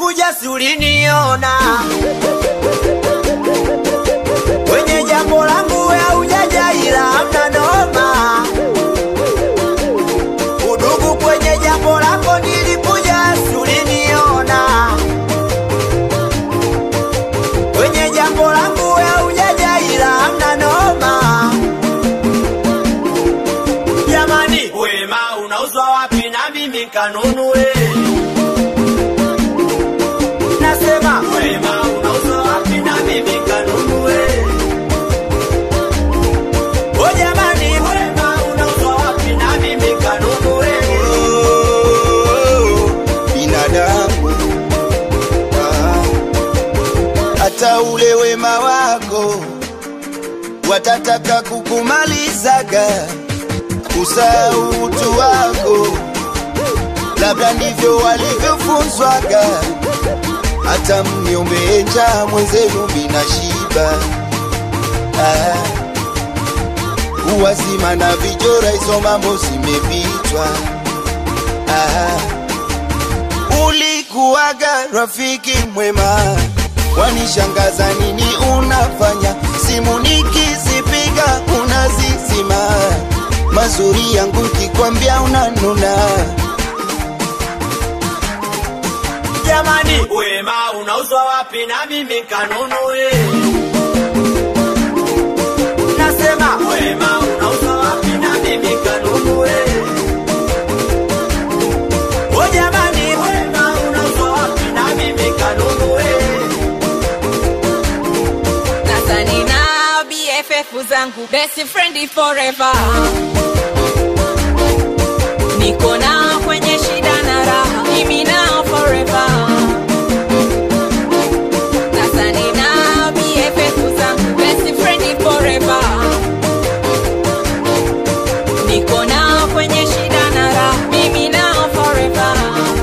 nilikuja si uliniona kwenye jambo langu we haujaja ila hamna noma udugu kwenye jambo lako nilikuja si uliniona kwenye jambo langu we haujaja ila hamna noma jamani wema unauzwa wapi na mimi kanunue nasema wema unauzwa wapi na mimi kanunue o jamani wema unauzwa wapi na mimi kanunue binadamu Ah. hata ule wema wako watataka kukumalizaga kusahau utu wako labda ndivyo walivyofunzwaga hata mniombee njaa mwenzenu mina shiba ah. uwazima na vijora hizo mambo zimepitwa ah. ulikuwaga rafiki mwema wanishangaza nini unafanya simu nikizipiga unazizima mazuri yangu kikwambia unanuna jamani wema unauzwa wapi na mimi kanunue nasema wema unauzwa wapi na mimi kanunue o jamani wema unauzwa wapi na mimi kanunue Sasa nina BFF zangu best friend forever, niko nao kwenye shida na raha, mimi nao forever. Sasa nina BFF zangu best friend forever, niko nao kwenye shida na raha, mimi nao forever.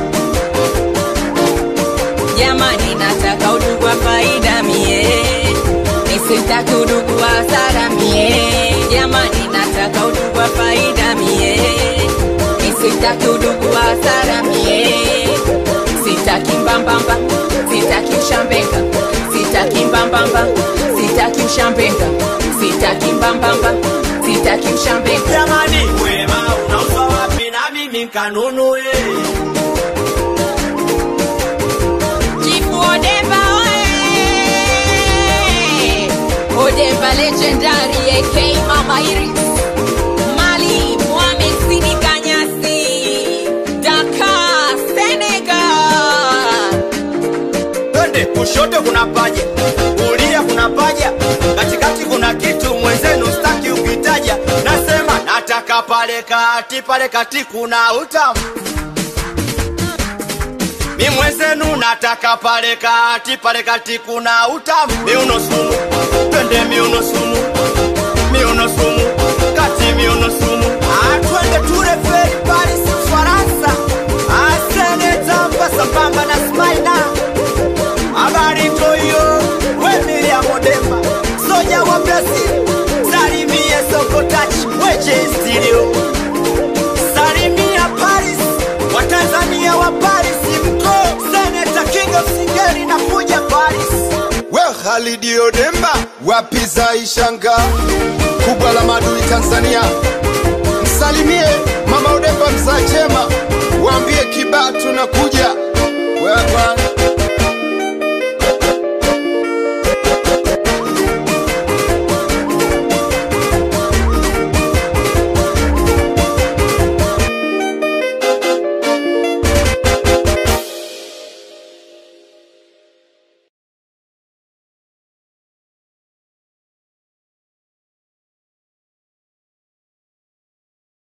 Jamani, nataka udugu wa faida mie, nisitaki udugu wa hasara mie. Jamani, nataka udugu wa faida mie, nisitaki udugu wa hasara mie. Sitaki mbambamba, sitaki ushambenga, sitaki mbambamba, sitaki ushambenga, sitaki mbambamba, sitaki ushambenga. jamani wema unauzwa wapi na mimi kanunue Chifu Odemba oe! Odemba legendary AK Mama Iris Mali Mohamed Sidi Kanyasi Dakar Senegal twende kushoto kuna paja kulia kuna paja katikati kuna kitu mwenzenu staki ukitaja nasema nataka pale kati pale kati kuna utamu mi mwenzenu nataka pale kati pale kati kuna utamu miuno sumu twende miuno sumu miuno sumu kati miuno sumu Ah, twende ture feri paris ufaransa asenetamba sambamba na smaina habari toyo wemilia modemba soja wa brazil salimie sokotachi weje stilio salimia paris watanzania wa paris mko seneta king of singeri na kuja paris we Khalidi Odemba wapiza ishanga kubwa la madui Tanzania, msalimie mama Odemba mzaa chema, waambie kibaa tunakuja